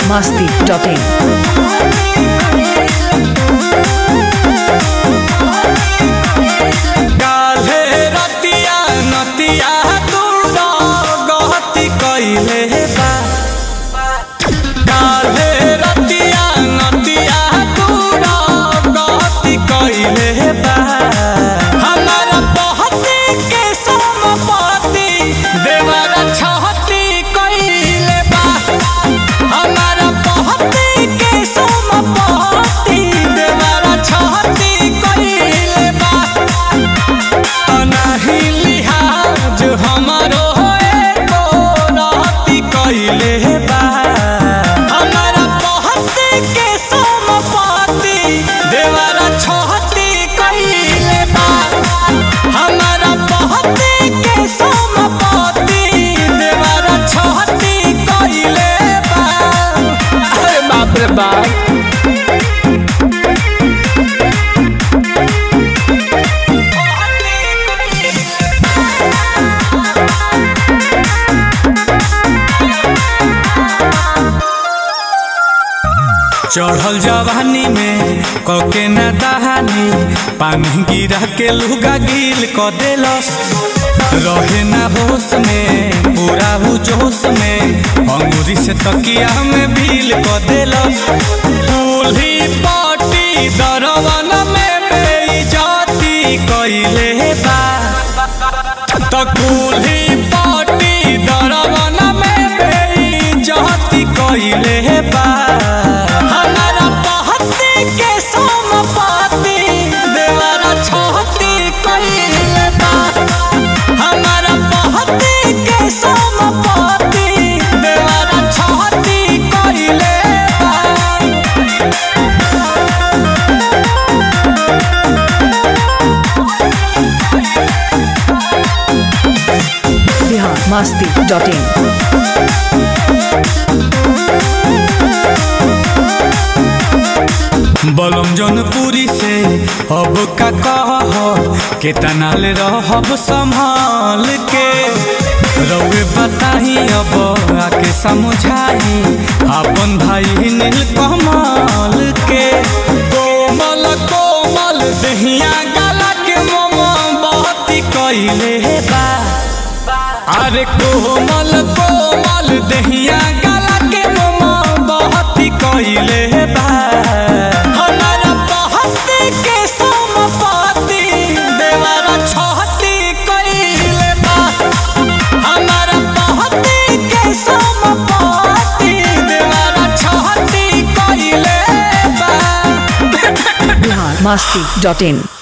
biharmasti.in काल्हे रतिया नतिया दूर गहती कइले बा काल्हे रतिया नतिया दूर गहती कइले बा हमारा बहती के समपति देवर छहती कइले बा हमारा बहती के समपति देवर छहती कइले बा अनाही लिहाज हमारो एको रहती कइले बा हमारा पहती के समपति देवरा छहती कइले बा हमारा पहती के समपति देवरा छहती कइले बा अरे बाप रे बाप चढ़ल जवानी में कके न दहानी पानी गिरा के लुगा गिल क देलस रहे ना होश में पूरा हु जोश में अंगूरी से तकिया में भील क देलस दूल्ही पाटी दरवन में बेइज्जती कइले बा त कुल्ही पाटी दरवन में बेइज्जती कइले बा हमारा पहती के समपति देवरा छहती कइले बा हमारा पहती के समपति देवरा छहती कइले बा biharmasti.in बलम जौनपुरी से अब का कह केतना ले रहब संभाल के रउए बताही अब आके समझाही अपन भाई नील कमल के कोमल कोमल दहिया गला के मम बहती कइले बा अरे कोमल कोमल दहिया गला के मम बहती कइले बा हमारा बहती के समपति देवरा छहती कइले बा हमारा बहती के समपति देवरा छहती कइले बा biharmasti.in